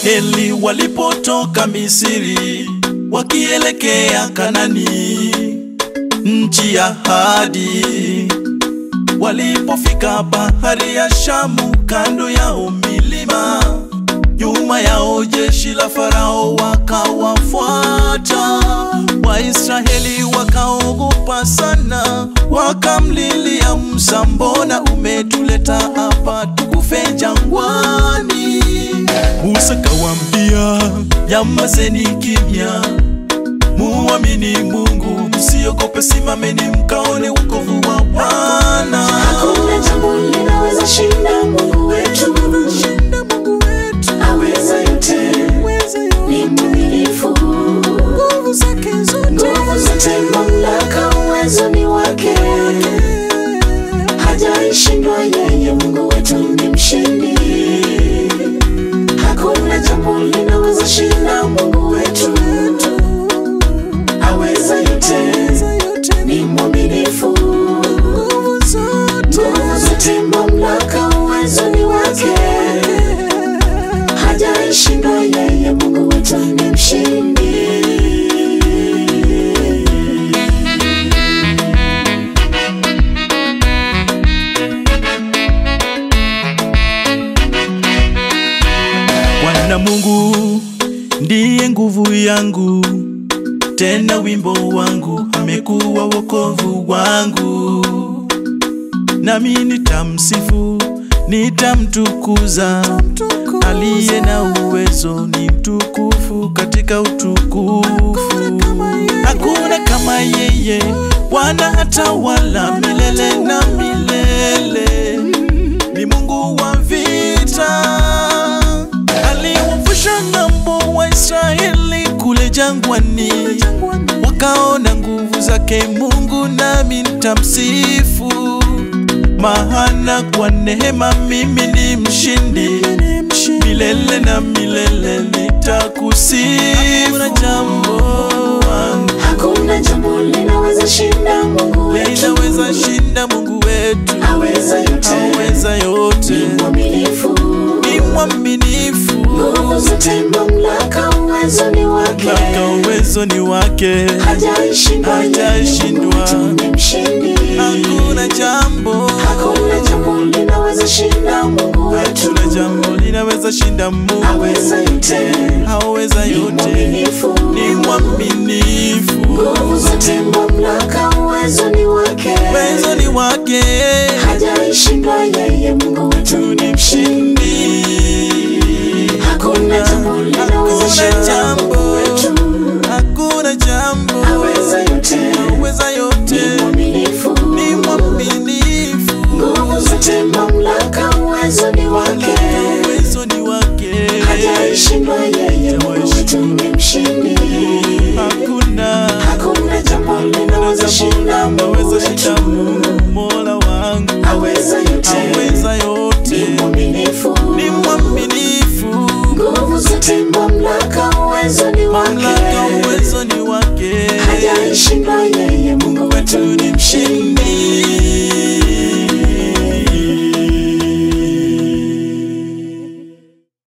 Waisraeli walipotoka Misri wakielekea Kanani, nchi ya ahadi. Walipofika bahari ya Shamu, kando yao milima, nyuma yao jeshi la Farao wakawafuata. Waisraeli wakaogopa sana, wakamlilia Musa, mbona umetuleta hapa tukufe jangwani? Musa kawambia, nyamazeni kimya, muamini Mungu, msiogope, simameni mkaone wokovu wa Bwana. Hakuna jambo linaweza shinda Mungu wetu, aweza yote, ni mwaminifu. Nguvu zote, mamlaka, uwezo ni wake, hajaishindwa yeye. Mungu wetu ni mshindi. Hakuna jambo linaweza shinda Mungu wetu, aweza yote, ni mwaminifu. Nguvu zote, mamlaka, uwezo ni wake, hajaishindwa yeye. Mungu wetu ni mshindi. Bwana Mungu ndiye nguvu yangu, tena wimbo wangu, amekuwa wokovu wangu. Nami nitamsifu, nitamtukuza, aliye na uwezo ni mtukufu katika utukufu. Hakuna kama yeye, Bwana atawala milele na milele ni Mungu wa vita, aliwavusha ng'ambo wa Israeli kule jangwani, wakaona nguvu zake Mungu, nami nitamsifu, maana kwa neema mimi ni mshindi, milele na milele nitakusifu. Hakuna jambo wangu Hakuna jambo linaweza shinda Mungu wetu, linaweza shinda Mungu wetu, aweza yote, aweza yote ni mwaminifu. ni mwaminifu, Nguvu zote, mamlaka, uwezo ni wake, mpaka uwezo ni wake, hajaishindwa yeye. Hajaishindwa. Mungu wetu ni mshindi. hakuna jambo, Hakuna jambo linaweza shinda Mungu wetu, hakuna jambo linaweza shinda Mungu, aweza yote, haweza ni yote, mwaminifu. ni mwaminifu, Nguvu zote, mamlaka, uwezo ni wake, uwezo ni wake, hajaishindwa yeye. Mungu wetu ni mshindi. Hakuna jambo linaweza hakuna shinda jambo, Mungu wetu, hakuna jambo, aweza yote, haweza yote, ni mwaminifu. ni mwaminifu, Nguvu zote, mamlaka, uwezo ni wake, uwezo ni wake, hajaishindwa yeye. Mungu wetu ni mshindi. hakuna Hakuna jambo linaweza shinda Mungu naweza shinda wetu, Mungu mola wangu aweza yote,